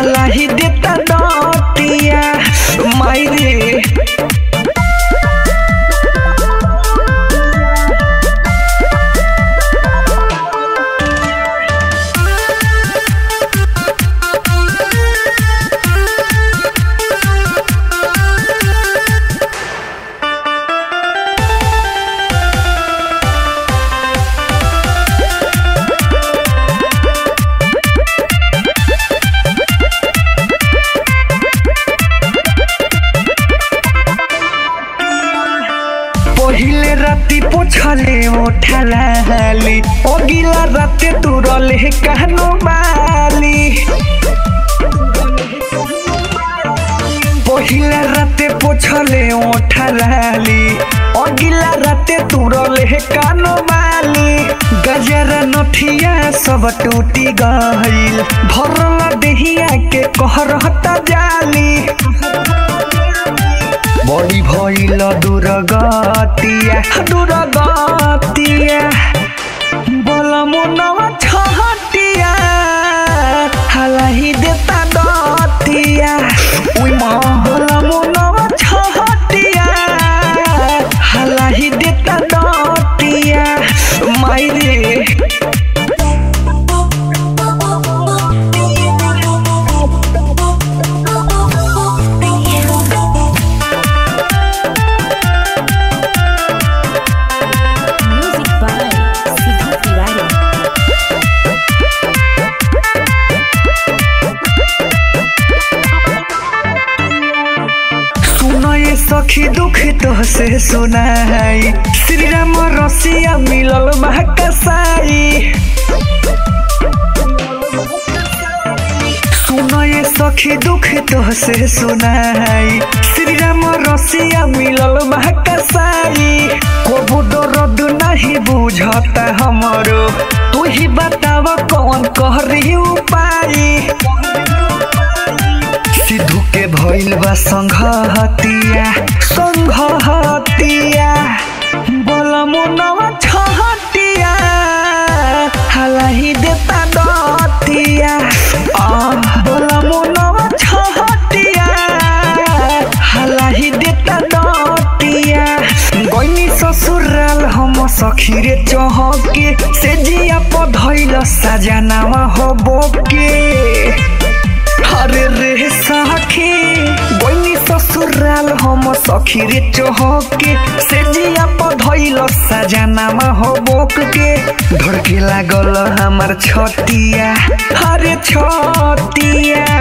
हलाही देता डटिया माई रे पहिले राति पोछले ओठलाली अगिला राते तुरले कहनो बाली पहिले राते पोछले ओठलाली अगिला राते तुरले कानो बाली गजरा नथिया सब टूटी गइल भरला देहिया के कहरहता जाली बड़ी भइल दुर्गतिया दुर्गतिया बलमुनवा छहटिया हलाही देता दतिया उइमा बलमुनवा छहटिया हलाही देता दतिया माई रे Music by Sidhu Tiwari. सुनो ये सखी दुख तो से सुनाई श्री राम रसिया मिलल महाकसाई सुनो ये सखी दुख तो से सुनाई श्री राम रसिया मिलल महाकसाई को दर्द नहीं बुझता हमरो तू ही बताव कौन कहरी उपाय सिद्धू के भइल बा संघहतिया संघहतिया बलमुनवा छहटिया हलाही देता दतिया आ बलमुनवा छहटिया हलाही देता दतिया गइनी ससुराल हम सखी रे चहके से जिया पधइल सजनावा हो बोके अरे रे सखी बनी ससुराल हम सखी रे चहके से जिया पधइल सजनामा हो बोक के धड़के लागल हमार छतिया अरे छतिया